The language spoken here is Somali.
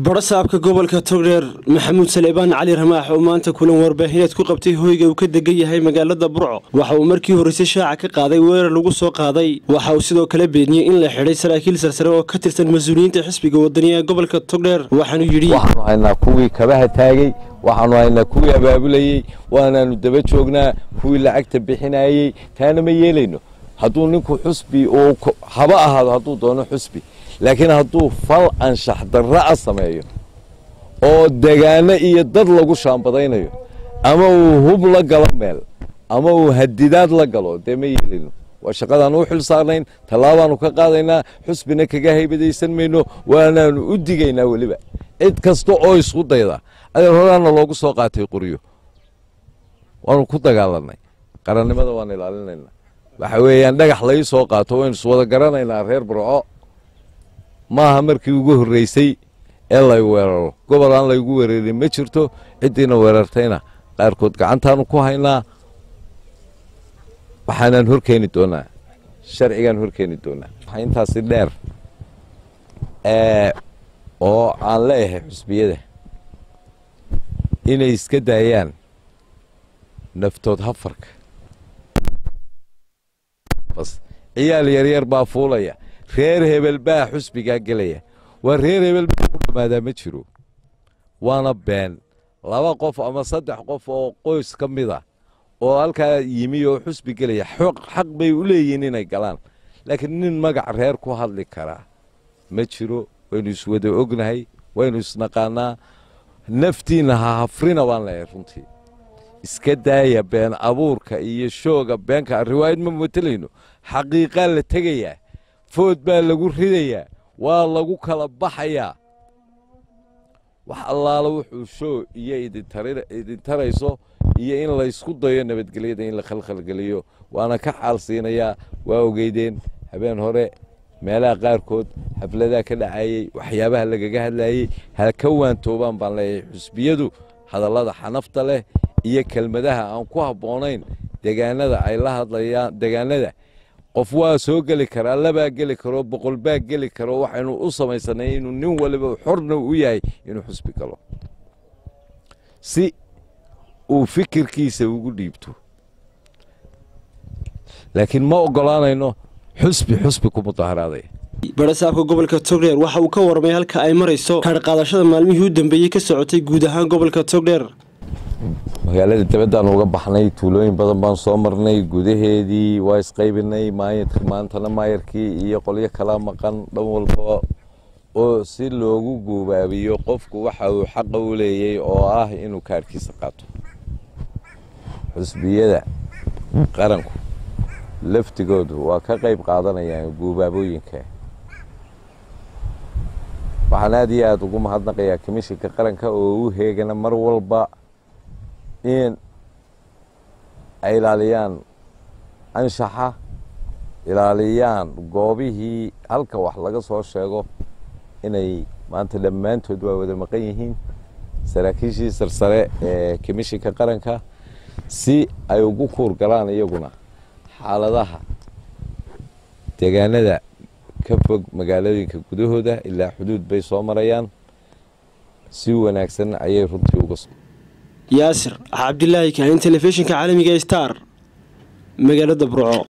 barasaabka gobolka togdheer maxamuud saleebaan cali ramaax oo maanta kulan warbaahineed ku qabtay hoyga uu ka degan yahay magaalada burco waxa uu markii horreysay shaaca ka qaaday weerar lagu soo qaaday waxa uu sidoo kale beeniyey in la xidhay saraakiil sarsare oo ka tirsan mas-uuliyiinta xisbiga wadaniga ee gobolka togdheer waxaanuu yidhi waxaanu haynaa kuwii kabaha taagay waxaanu haynaa kuwii abaabulayey waanaanu daba joognaa kuwii lacagta bixinayey taana ma yeelayno hadduu ninku xusbi uu haba ahaado hadduu doono xusbi laakiin hadduu fal anshax darra'a sameeyo oo degaano iyo dad lagu shaambadaynayo ama uu hub la galo meel ama uu hadidaad la galo dee ma yeelino waa shaqadaan u xil saarnayn tallaabaanu ka qaadaynaa xusbina kaga haybadaysan mayno waanaanu u digaynaa weliba cid kasta oo isku dayda adeer horaana loogu soo qaatay qoryo waanu ku dagaalanay qarannimada waan ilaalinaynaa waxa weeyaan dhagax lai soo qaato waynu iswada garanaynaa reer burco maaha markii ugu horreysay ee lay weeraro gobol aan laygu weerarin ma jirto ciddiina weerartayna qaarkood gacantaanu ku haynaa waxaanaan horkeeni doonaa sharcigaan horkeeni doonaa waxaa intaasi dheer oo aan leeyahay xusbiyada inay iska daayaan naftood hafarka bas ciyaal yaryar baa fuulaya reer hebel baa xusbigaa gelaya waa reer hebel baa ku dhammaadaa ma jiro waana been laba qof ama saddex qof oo qoys ka mid a oo halkaa yimi oo xusbi gelaya xaq bay u leeyihiin inay galaan laakiin nin magac reer ku hadli karaa ma jiro waynu iswada ognahay waynu isnaqaanaa naftiinna ha hafrina baan leeyahay runtii iska daaya been abuurka iyo shooga beenka riwaayad ma matelayno xaqiiqaa la tegayaa food baa lagu ridayaa waa lagu kala baxayaa wax allaala wuxuu shoo iyo idin tarayso iyo in laysku dayo nabadgelyada in la khalkhalgeliyo waana ka xaal siinayaa waa ogeydeen habeen hore meelaha qaarkood xafladaha ka dhacayey waxyaabaha lagaga hadlayey ha ka waantoobaan baan leeyahay xusbiyadu hadallada xanafta leh iyo kelmadaha aan ku habboonayn degaanada ay la hadlayaan degaanada qof waa soo geli karaa labaa geli karo boqol baa geli karo waxaynu u samaysanay inuu nin waliba xorna u yahay inuu xusbi galo si uu fikirkiisa ugu dhiibto laakiin ma ogolaanayno xusbi xusbi ku mudaharaadaya barasaabka gobolka togdheer waxa uu ka warmay halka ay marayso kaadhqaadashada maalmihii u dambeeyey ka socotay guud ahaan gobolka togdheer magaalada dabadaan uga baxnay tuulooyin badan baan soo marnay gudaheedii waa isqaybinay maantana maayarkii iyo qolyo kala maqan dhan walba oo si loogu guubaabiyo qofku waxa uu xaqa u leeyay oo ah inuu kaadhkiisa qaato xusbiyada qaranku laftigoodu waa ka qayb qaadanayaan guubaabooyinka waxaan aad iyo aada ugu mahadnaqayaa komishinka qaranka oo u heegana mar walba in ay ilaaliyaan anshaxa ilaaliyaan goobihii halka wax laga soo sheego inay maanta dhammaantood waa wada maqan yihiin saraakiishii sarsare ee komishinka qaranka si ay ugu kuur galaan iyaguna xaaladaha degaanada ka fog magaalooyinka gudahooda ilaa xuduud bay soo marayaan si wanaagsan ayay runtii uga yaasir cabdilaahi kaahin telefishinka caalamiga star magaalada burco